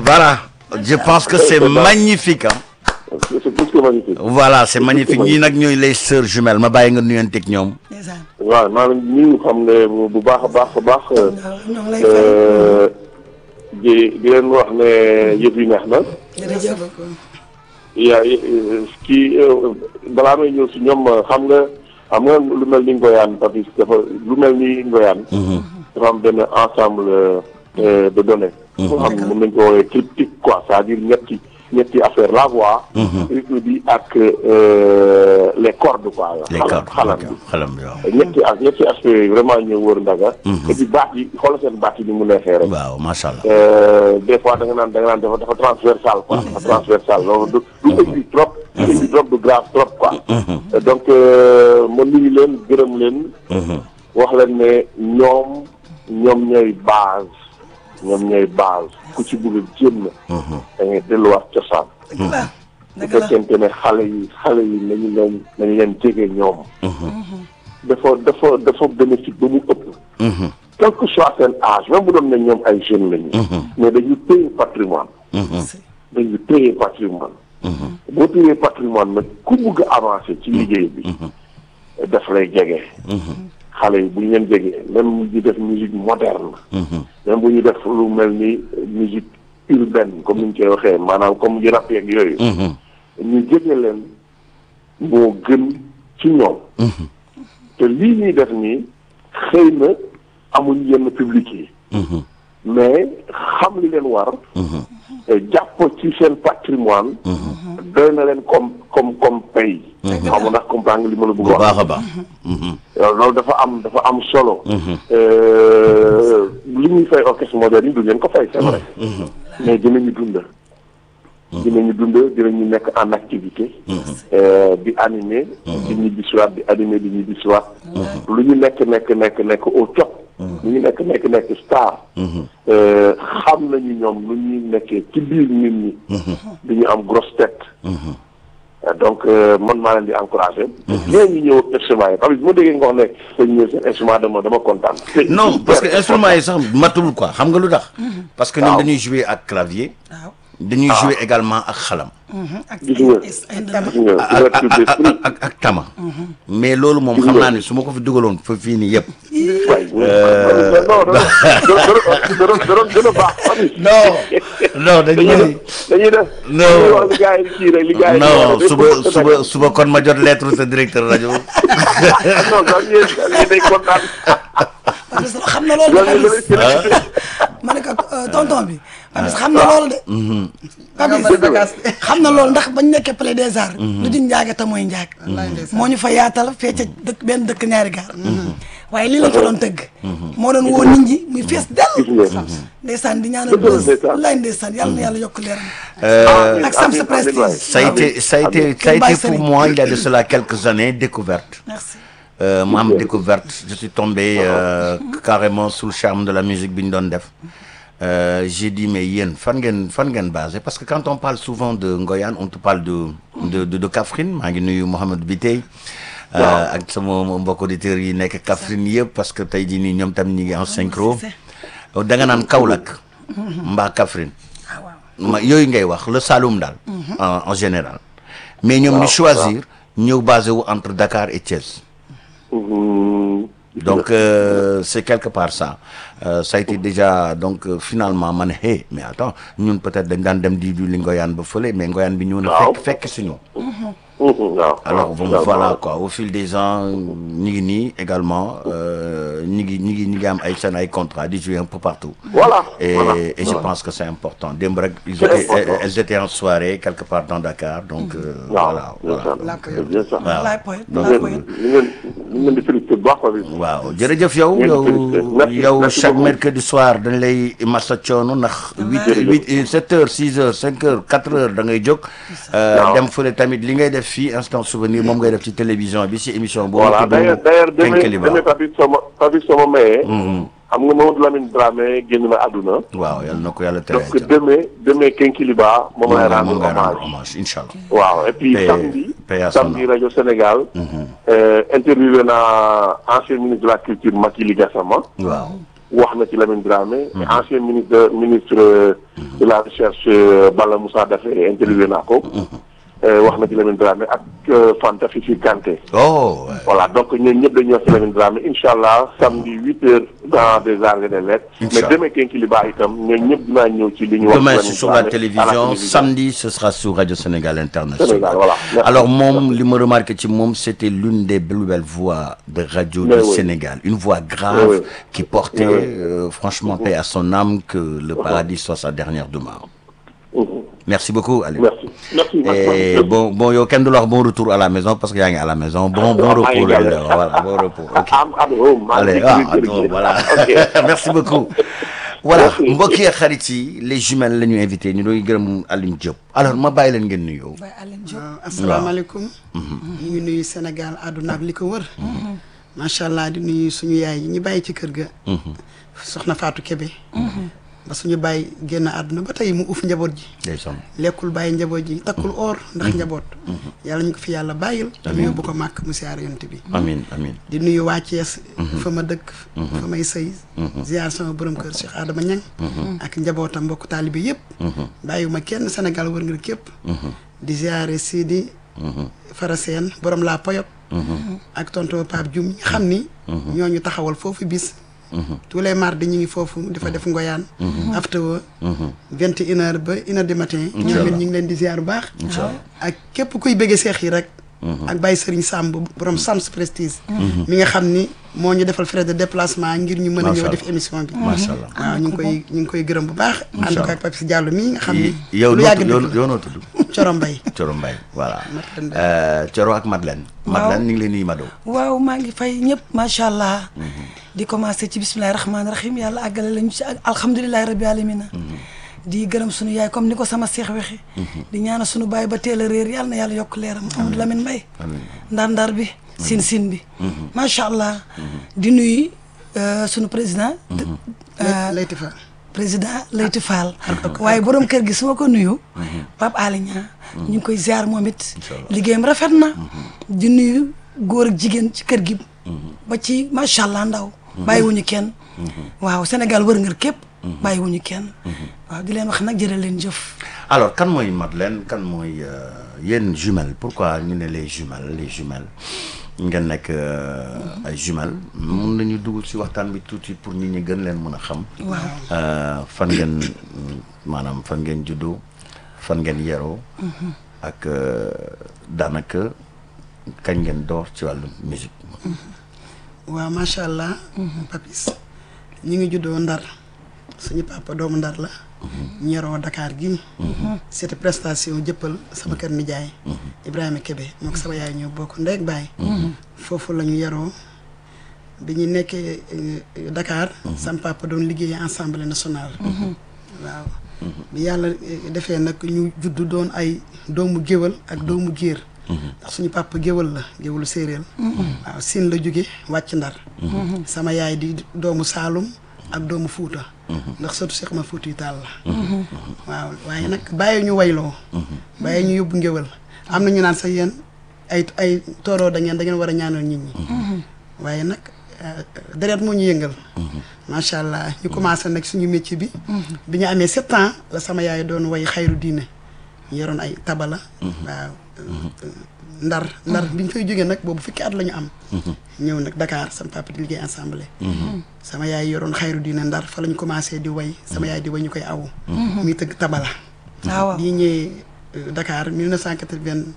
voilà je pense que c'est magnifique ah. c'est plus que magnifique. voilà c'est magnifique ñii nag ñooy les sœurs jumelles ma bàyyi nga nuyanteeg ñoom. ndeysaan waaw maa ngi nuyu xam ne bu bu baax a baax a baax. waaw ñoo ngi lay fay euh, di di leen wax ne yëf yi neex na. jërëjëf yaa kii euh, balaa may ñëw si ñoom xam nga xam nga lu mel ni ngoyaan Papis dafa lu mel ni ngoyaan. dafa am benn ensemble euh, de données. boo xam ne mën nañu ko woowee triptyque quoi c'est-à-dire ñetti ñetti affaire la voix. rythme bi ak euh, les cordes quoi. les xalam cordes xalam bi. xalam bi waaw. ñetti ak ñetti aspect yooyu vraiment ñëw wër ndaga. et puis baat yi xoolal seen baat yi ni mu neexee rek. waaw macha allah. Euh, des fois da nga naan da nga naan dafa dafa transversal quoi. dafa transversal loolu du du aigu trop. du aigu trop du grave trop quoi. Euh, donc euh, ma nuyu leen gërëm leen. wax leen ne ñoom ñoom ñooy base ñoom ñooy base ku ci bëgg a jéem na. da ngay delluwaat cosaan. dëgg la bu dëgg la fekkente ne xale yi xale yi nañu leen nañu leen jege ñoom. dafa dafa dafa bénéfique ba mu ëpp. quel que soit seen âge même bu doon ne ñoom ay jeunes lañu. mais dañu téye patrimoine. dañu téye patrimoine. boo téyee patrimoine nag ku bugg a avancer ci liggéey bi. daf lay jege. xale yi bu ñu leen jegee même ñu def musique moderne. même bu ñu def lu mel ni musique urbaine comme ni ñu koy waxee maanaam comme di rap yeeg yooyu. ñu jege leen moo gën ci ñoom. te lii ñuy def nii xëy na amuñ yenn public yi. mais xam li leen war. jàpp ci seen patrimoine. doy na leen comme comme comme pays. xam nga ndax comprendre nga li ma la bëgg bu a wax. baax a baax. loolu dafa am dafa am solo. li ñuy fay orchestre moderne yi du leen ko fay c'est vrai. mais dinañu dund. dinañu dund dinañu nekk en activité. di animer. di ñibbi siwaat di animer di ñibbi siwaat. lu ñu nekk nekk nekk nekk au top. lu ñu nekk nekk nekk star. xam nañu ñoom lu ñuy nekkee ci biir nit ñi. di ñu am grosse tête. donc man maa leen di encouragé. léegi ñu ñëw instrument yi parce que bu ma déggee nga wax ne dañu ñëw seen instrument dama dama kontaan. non parce que instrument yi sax matul quoi xam nga lu tax. parce que ñoom waaw. dañuy jouer ak clavier. waaw dañuy jouer également ak xalam. ak Gis nga. ay ndënd gis nga ak ouverture ak d'esprit. ak ak ak tama. mais loolu moom xam naa ne su ma ko fi dugaloon fa fii nii yëpp. waay non non non non non gën a baax. non non dañuy. dañuy dañuy def. Non. dañuy wax li gars yi kii rek li gars yi. non suba suba suba kon ma jot lettre sa directeur rajo. non non yéen yéen day kontaan. parce que xam na loolu de loolu Papis la félicité. ma ne ko euh, tonton bi Papis xam na loolu de Papis xam na loolu ndax bañ nekkee Palais des Arts lu di njaaga te mooy njaag moo ñu fa yaatal fee ca dëkk benn dëkk ñaari gaar waaye lii la fa doon tëgg moo doon woo nit ñi muy fees dell Gis nga. ndeysaan di ñaanal Dëgg la, bës ndeysaan. lay ndeysaan yàlla na yàlla yokk leeram Euh, ak sam sa amiin, amiin, waay. prestige ça a été ça a été ça a été pour moi il y a de cela quelques années découverte. merci Euh, ma am découverte je suis tombé euh, carrément sous le charme de la musique bi ñu doon def Euh, j'ai dit mais yéen fan ngeen fan ngeen basé parce que quand on parle souvent de Ngoyane on te parle de de de, de Kaffrine maa ngi nuyu Mouhamed Bitey euh, ak sama mbokk auditeurs yi nekk Kaffrine yëpp parce que tey jii nii ñoom tam ñi ngi en synchro da nga naan Kaolack mbaa Kaffrine ah waaw ma yooyu ngay wax le Saloum daal en en général mais ñoom ñu choisir ñëw basé wu entre Dakar et Thiès Mhm. donc euh, c'est quelque part ça Euh, ça a été déjà donc euh, finalement ma ne hey mais attends ñun peut-être dañ daan dem di du li Ngoyane ba fële mais Ngoyane bi ñëw na Waaw. fekk fekk si ñu Mhm, waaw. alors waaw, bon waaw, voilà waaw. quoi au fil des ans ñi ngi nii également euh, ñi ngi ñi ngi ñi ngi am ay seen ay contrat di jouer un peu partout Voilà. et, voilà. et je pense que c'est important démb rek ils C'est étaient important. elles étaient en soirée quelque part dans Dakar donc euh, waaw voilà bien voilà sûr. laa ko C'est bien ça. waaw. laay poète Donc, laay ñu poète ngeen ñu ngeen di félicité bu baax Papis. waaw jërëjëf yow Merci, yow merci, yow merci chaque beaucoup. mercredi soir dañ lay massa coono ndax huit huit sept heures six heures cinq heures quatre heures da ngay jóg Waaw. dem fële tamit li ngay def fii instant souvenir moom ngay def ci télévision bi si émission boobu voilà d'ailleurs d'ailleurs demee Kenkeliba demee Papis sama Papis sama mayee. xam nga Mamadou Lamine Dramé génn na àdduna. waaw yàlla na ko yàlla tere donc demee demee Kenkiliba moom lay rendre moom ngay rendre hommage. hommage incha allah waaw et puis Paix- samedi paix à son samedi âme. rajo Sénégal. euh, interviewé naa ancien ministre de la culture Makili Gassama. waaw wax na ci Lamine Dramé ancien ministre de ministre de la recherche Bala Moussa Daffé interviewé naa ko wax na ci Lamine Dramé ak Fanta Fifi Kanté oh voilà donc ñun ñëpp dañuy wax ci Lamine Dramé incha allah samedi huit heures dans des arts et des lettres mais Inch'Allah. demain Kinkiliba itam ñun ñëpp dinaa ñëw ci li ñu wax Demain, Lamine c'est sur la Dramé à télévision. Samedi, ce sera sur Radio Sénégal International. Sénégal, voilà. Merci. Alors, Mom, li me remarque ci Mom, c'était l'une des plus belles voix de radio Mais du oui. Sénégal. Une voix grave Oui, oui. qui portait, Oui, oui. euh, franchement, paix à son âme, que le paradis soit sa dernière demeure. Mhm. Merci beaucoup, Aliou. merci merci Et merci. bon, bon, yow kenn du la wax bon retour à la maison parce que yaa ngi à la maison. Bon, bon Ah, maa ngi repos, lañ gàlle. la wax. voilà, bon repos. Ok. am am oh, maa ngi Allez, ci ah, biir kër attends, gi. voilà. ok Merci beaucoup. Voilà, Merci. mbokk yi ak xarit yi les jumelles la ñu invité ñu doon gërëm Alioune Diop. Alors ma bàyyi leen ngeen nuyoo. Baye Alioune Diop waaw asalaamaaleykum ñu ngi nuyu Sénégal àdduna ak li ko wër macha allah di nuyu suñu yaay yi ñu bàyyi ci kër ga soxna Fatou Kébé ba suñu bàyyi génn àdduna ba tey mu uf njaboot ji ndeysaan. lekkul bàyyi njaboot ji takkul or ndax njaboot yàlla ñu ko fi yàlla bàyyil te mu yóbbu ko màkk mu siyaar yonte bi Amin amin. di nuyu waa Thiès fa ma dëkk fa may sëy ziar sama borom kër Cheikh Adama Niang ak njabootam mbokk taalibe yëpp bàyyiwuma kenn Sénégal wër nga képp di ziare Sidi Faraseen borom laa Poyot ak tonton Pape Dioum ñi xam ni ñooñu taxawal foofu bis tous les mardis ñu ngi foofu dafa def ngoyaan afterwo vingt et une heure ba une heure du matin ñoom it ñu ngi leen di ziar bu baax ak képp kuy bëggee seex yi rek ak Baye Serigne Samb borom Sams Prestige mi nga xam ni moo ñu defal frais de déplacement ngir ñu mën a Macha ñëw Allah. def émission bi Macha Allah. waaw ñu ngi koy ñu ngi koy gërëm bu baax ànd ko ak Papis Diallo mii nga xam ni yow lu noo yàgg tudd yow dëkk yow noo tudd. la Coro Mbay Coro Mbaye voilà. Madeleine Mbaye. Euh, Coro ak Madeleine. Madeleine ñu ngi leen nuyu Mado. waaw maa ngi fay ñëpp macha allah. di commencé ci bisimilah rahmaani rahim yàlla àggale lañu ci ak alhamdulilah rabbi alamina di gërëm sunu yaay comme ni ko sama seex waxee. di ñaanal sunu baay ba teel a réer yàlla na yàlla yokk leeram Amadou Lamine Mbaye. ndar-ndar bi. sin sin bi. macha allah. di nuyu euh, sunu président. euh, Leyti Fa président Leyti Fall. waaye borom kër gi su ma ko nuyu. Pape Alé Niang ñu ngi koy ziar moom it. liggéeyam rafet na. di nuyu góor ak jigéen ci kër gi. ba ci macha allah ndaw. bàyyiwuñu kenn. waaw Sénégal wër ngër képp. bàyyiwuñu kenn. waaw di leen wax nag jërë leen jëf. alors kan mooy Madeleine kan mooy euh, yéen jumelles pourquoi ñu ne les jumelles les jumelles ngeen nekk euh, ay jumelles mun nañu dugg ci waxtaan bi tuuti pour nit ñi gën leen mën a xam. waaw Euh, fan ngeen mm, maanaam fan ngeen juddoo fan ngeen yeroo. ak euh, daanaka kañ ngeen door ci wàllu musique. waaw macha allah Papis ñu ngi juddoo Ndar suñu papa doomu Ndar la ñu yaroo Dakar gi c'était prestation jëppal sama kër nijaay Ibrahima Kébé moo ko sama yaay ñoo bokk ndeeg baay foofu la ñu yaroo bi ñu nekkee euh, Dakar sama papa doon liggéey Assemblée nationale waaw bi yàlla eh, defee nag ñu juddu doon ay doomu géwal ak doomu géer ndax suñu papa géwal la géwalu séeréer waaw siin la jóge wàcc ndar sama yaay di doomu Saalum ak doomu Fuuta ndax surtout Cheikh ma Fuuta yu taal la waaw waaye nag bàyyi ñu wayloo bàyyi ñu yóbbu ngéwal am na ñu naan sax yéen ay ay tooroo da ngeen da ngeen war a ñaanal nit ñi waaye nag euh, deret moo ñu yëngal macha allah ñu commencé nag suñu métier bi bi ñu amee sept ans la sama yaay doon way xayru diine ñu yoroon ay tabala waaw ndar ndar bi ñu fay jógee nag boobu fukki at la ñu am ñëw nag Dakar sama papa di liggéey ensemble sama yaay yoroon xayru diine ndar fa la ñu commencé di way sama yaay di way ñu koy awu muy tëgg tabala ah waaw bi ñu ñëwee euh, Dakar 1986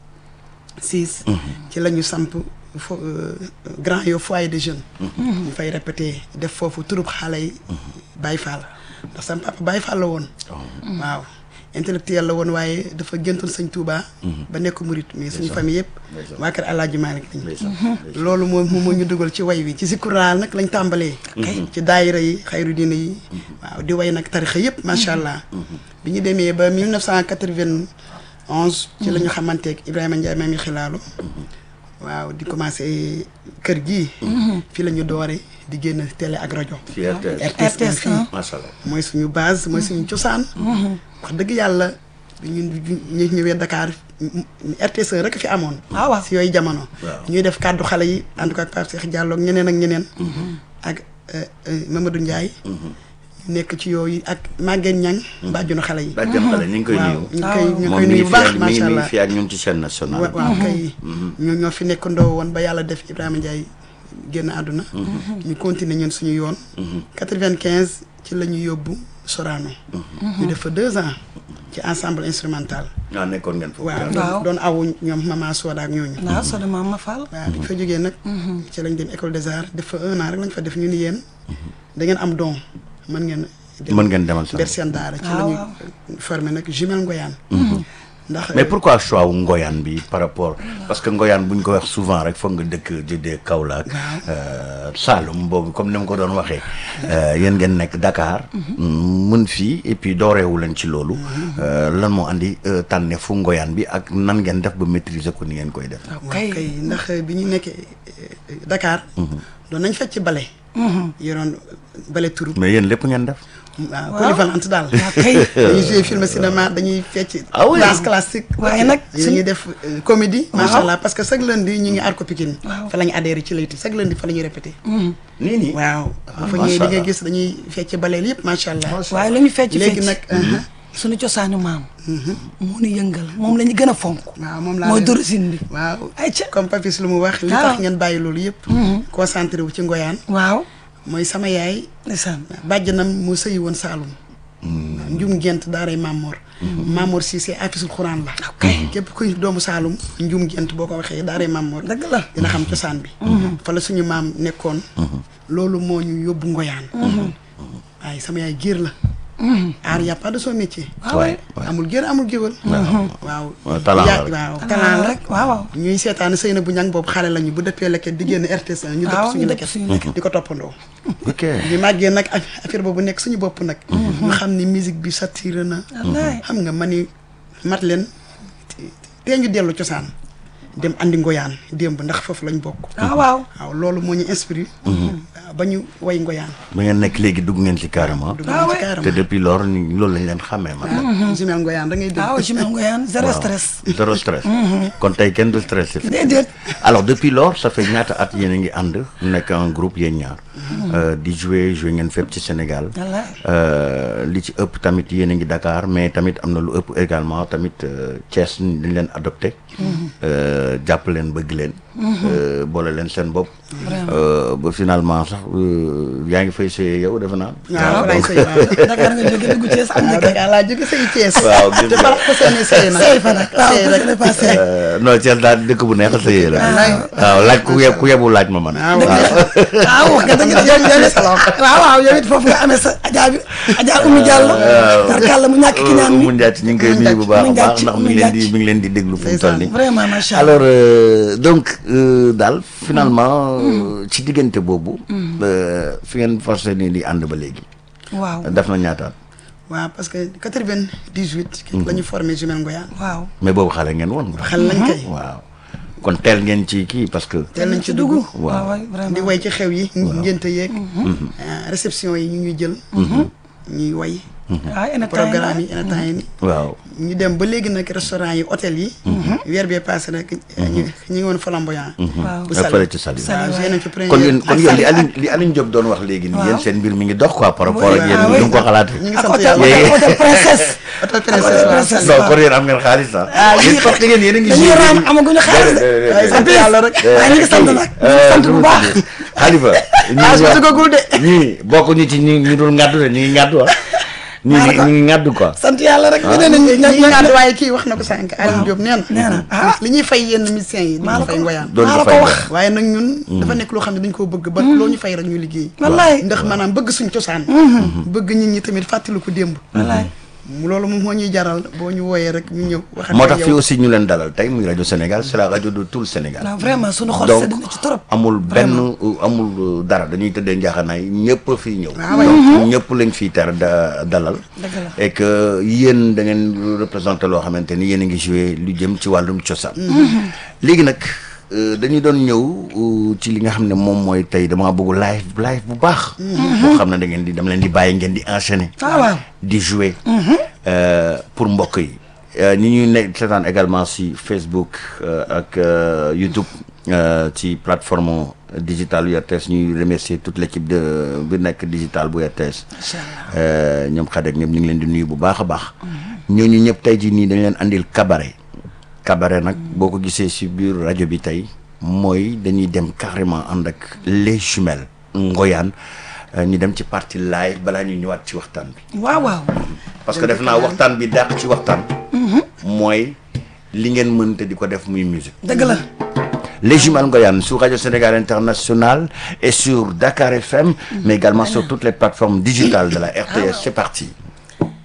ci la ñu samp fo euh, Grand Yoff foyer de jeunes ñu fay répété def foofu turub xale yi Baye Fall ndax sama papa Baye Fall la woon waaw intellectuel la woon waaye dafa géntoon sëñ Touba ba nekk murit mais suñu famille yëpp waa kër Alaaji Maalik lañ loolu moom moom moo ñu dugal ci way wi ci sikuraal nag lañ tàmbalee ci daayira yi xayru diina yi waaw di way nag tarixa yëpp macha allah bi ñu demee ba 1991 ci la ñu xamanteeg Ibrahima Ndiaye maami xilaalu waaw di commencé kër gii fii la ñu doore di génn télé ak rajo ci RTS. RTS RTS fii un. macha allah. mooy suñu base mooy suñu cosaan wax dëgg yàlla ñun ñu ñëwee Dakar RTS rek fi amoon Ah waaw. si yooyu jamono Waaw. ñuy def kàddu xale yi ànd ko ak Pape Cheikh Diallo ak ñeneen ak ñeneen ak euh, euh, Mamadou Ndiaye ñu nekk ci yooyu ak Maguette Niang bàjjunu xale yi bàjjen xale ñu ngi koy waaw nuyu ñu ngi koy ñu ngi moom koy mi nuyu ngi bu baax fi ak mi ngi macha mi ngi allah fi ak ñun ci chaîne nationale wa- waaw kay ñoo ñoo fi nekkandoo woon ba yàlla def Ibrahima Ndiaye génn àdduna ñu continuer ñun suñu yoon quatre-vingt-quinze ci la ñu yóbbu Sorano ñu def fa deux ans ci ensemble instrumental ah nekkoon ngeen foofu waaw Waaw. doon awu ñoom Mama Soda ak ñooñu waaw soo demee ma Fall. waaw bi ñu fa jógee nag ci lañ dem école des arts def fa un an rek lañ fa def ñu ni yéen da ngeen am don mën ngeen dem mën ngeen demal sax ber seen daara ci la waaw, ñu formé nag jumelle Ngoyaan ndax mais pourquoi choix wu ngoyaan bi par rapport parce que ngoyaan bu ñu ko wax souvent rek foog nga dëkk jëdee Kaolack euh, Saloum boobu comme ni ma ko doon waxee euh, yéen ngeen nekk Dakar mën fii et puis dooreewu leen ci loolu euh, lan moo andi euh, tànne fu ngoyaan bi ak nan ngeen def ba maîtriser ko ni ngeen koy def waaw kay ndax bi ñu nekkee eh, Dakar doon nañ fecc bale yoroon bale turu mais yéen lépp ngeen def waaw polyvalente daal waaw kay. dañuy jouer film cinéma dañuy fecc Ah oui. danse classique waaye nag dañuy def euh, comédie macha Waaw. allah parce que chaque lundi ñu ngi Arco Pikine Waaw. fa la ñu adhéré ci layti chaque lundi fa la ñuy répété nii nii waaw bu fa macha ñëwee di nga allah. gis dañuy fecc baleel yëpp macha allah waaye la ñu fecc léegi fecc nag uh-huh. suñu cosaanu maam. moo ñu yëngal moom la ñu gën a fonk. waaw moom laa mooy leen- dorosine bi. waaw ayca comme Papis lu mu wax li waaw. tax ngeen bàyyi loolu yëpp concentré wu ci ngoyaan waaw. mooy sama yaay ndeysaan. bàjjanam moo sëyi woon Saalum njum gent daaray Mamor Mamor Cissé afisul xuraan la ok. képp kuy doomu Saalum njum gent boo ko waxee daaray Mamor dëgg la. dina xam cosaan bi fa la suñu maam nekkoon loolu moo ñu yóbbu ngoyaan waaye sama yaay géer la aar y a pas de son métier waay waay amul géer amul géwal waaw Waaw, talent la yaa- rek. waaw talent talent la rek rek waaw waaw. ñuy seetaan sëy na bu ñang boobu xale lañu bu dëppee leket di génn RTS ñu dëpp waaw suñu ñu dëpp leket suñu leket. di ko toppandoo ok ñu màggee nag aff- affaire boobu nekk suñu bopp nag ñu xam ni musique bi satiré na wallaay. xam nga ma ni mat leen tee ñu dellu cosaan dem andi ngoyaan démb ndax foofu lañ bokk waaw waaw. waaw loolu moo ñu inspiré waaw ba ñu way ngoyaan ba ngeen nekk léegi dugg ngeen ci carrément dugg Ah nañ ci ouais. te carrément depuis lors ni loolu lañ leen xàmmee man waaw jumel ngoyaan da ngay dégg waaw jumel ngoyaan zéro stress. zéro stress kon tey kenn du stressé déedéet. alors depuis lors ça fait ñaata at yéen a ngi ànd nekk un groupe yéen ñaar Euh, di jouer jouer ngeen fépp ci Sénégal wallaay. Euh, li ci ëpp tamit yéen a ngi Dakar mais tamit am na lu ëpp également tamit euh, Thiès dañ leen adopté Euh, jàpp leen bëgg leen Euh, boole leen seen bopp Euh, ba finalement sax euh, yaa ngi fay sëyee yow defe naa waaw lay donc- sëy waaw Dakar nga jóge dugg Thiès am na waaw kër. Dakar laa jóge sëy Thiès Waaw, gis te nga. bala ko seenee sëy nag sëy fa nag waaw sëy parce que rek dafa sëy. Euh, non Thiès daal dëkk bu neex a sëyee la Wallaay. waaw laaj ku yeb ku yebu laaj ma man waaw waaw wax nga dëgg yow yow it waaw waaw yow it foofu nga amee sa ajaa bi ajaa Oumy Diallo. tarkalla mu ñàkk ki ñaan mi. mu njaat ñu ngi koy nuyu bu baax a Mu baax Ndiaye ndax mu mi ngi leen di Ndiaye. mi ngi leen di déglu fu mu toll nii vraiment macha allah. alors euh, donc euh, daal finalement euh, ci diggante boobu euh, fi ngeen forcé nii di ànd ba léegi waaw def na ñaataat waaw parce que quatre-vingt-dix-huit la ñu formé jumel ngoyaan waaw. mais boobu xale ngeen woon xel lañ kay waaw kon teel ngeen ci kii parce que teel nañ ci dugg waaw Waaw. waay vraiment. di way ci xew yi ngénte yeeg réception yi ñu ñuy jël ñuy way waaw en programme yi en temps yi ni waaw ñu dem ba léegi nag restaurant yi hôtel yi weer bee passé nag ñu ñu ngi woon flamboyant waaw. bu nga Saly fële ci Saly Saly. waaw joué nañ fi première kon yéen kon ak yéen li Saly. Aline li Aline Diop doon wax léegi nii Waaw. yéen seen mbir mi ngi dox quoi par rapport ak Oui, yéen ah ni oui. mu ko xalaatee ñu ngi ak sant hôtel yàlla Yéen- hôtel princesse. hôtel princesse waaw princesse. non kon yéen am ngeen xaalis ah yéen parce que yéen yéen a ngi dañuy joué raam léegi. amaguñu xaalis de. Déedéet, waaye sant déedéet. yàlla rek waaye ñu ngi sant nag ñu ngi sant bu baax. Xalifa ah su dugagul de ñii bokkuñu ci ñi ñi dul ngàddu de ñi ngi ngàddu ah ñii ñi ñi ngi ngàddu quoi sant yàlla rek. ñu ne nañ ñi ñu ñi nga waaye kii wax na ko sànq Aliou Diop nee nee na na ah. li ñuy fay yenn musiciens yi maa dañu la fay ko ngoyaan doon maa ko la fay ko dara. wax. waaye nag ñun dafa nekk loo xam ne dañ koo bëgg ba loo ñu fay rek ñu liggéey wallaay. ndax maanaam bëgg suñ cosaan bëgg nit ñi tamit fàttali ko démb wallaay. mu loolu moom moo ñuy jaral boo ñu wooyee rek ñu ñëw waxat moo tax fii aussi ñu leen dalal tey muy rajo Sénégal c'est la radio de tout le Sénégal non vraiment sunu xol donc sedd na ci trop. amul benn Vraiment. amul dara dañuy tëddee njaaxanaay ñëpp a fiy ñëw Ah ouais. donc ñëpp lañ fiy ter da dalal Dëgg la. et que yéen da ngeen représenté loo xamante ni yéen a ngi joué lu jëm ci wàllum cosaan léegi nag euh, dañuy doon ñëw euh, ci li nga xam ne moom mooy tey damaa bëgg live live bu baax boo xam ne da ngeen di dama leen di bàyyi ngeen di enchaîner ah waaw. di jouer euh, pour mbokk yi Euh, ñi ñuy nekk seetaan également si Facebook euh, ak euh, YouTube euh, ci plateforme digital bu RTS ñuy remercier toute l' équipe de bi nekk digital bu RTS. Macha Allah. ñoom xadeek ñëpp ñu ngi leen di nuyu bu baax a baax. ñooñu ñëpp tey jii nii dañ leen andil cabaret. cabaret nag boo ko gisee si biir rajo bi tey mooy dañuy dem carrément ànd ak les jumelles ngoyaan euh, ñu dem ci partie live balaa ñuy ñëwaat ci waxtaan bi. waaw waaw. parce que def naa waxtaan bi dàq ci waxtaan. mooy li ngeen mënte di ko def muy musique. dëgg la. Les Jumelles Ngoyane sur Radio Sénégal International et sur Dakar FM, mais également sur toutes les plateformes digitales de la RTS. C'est parti.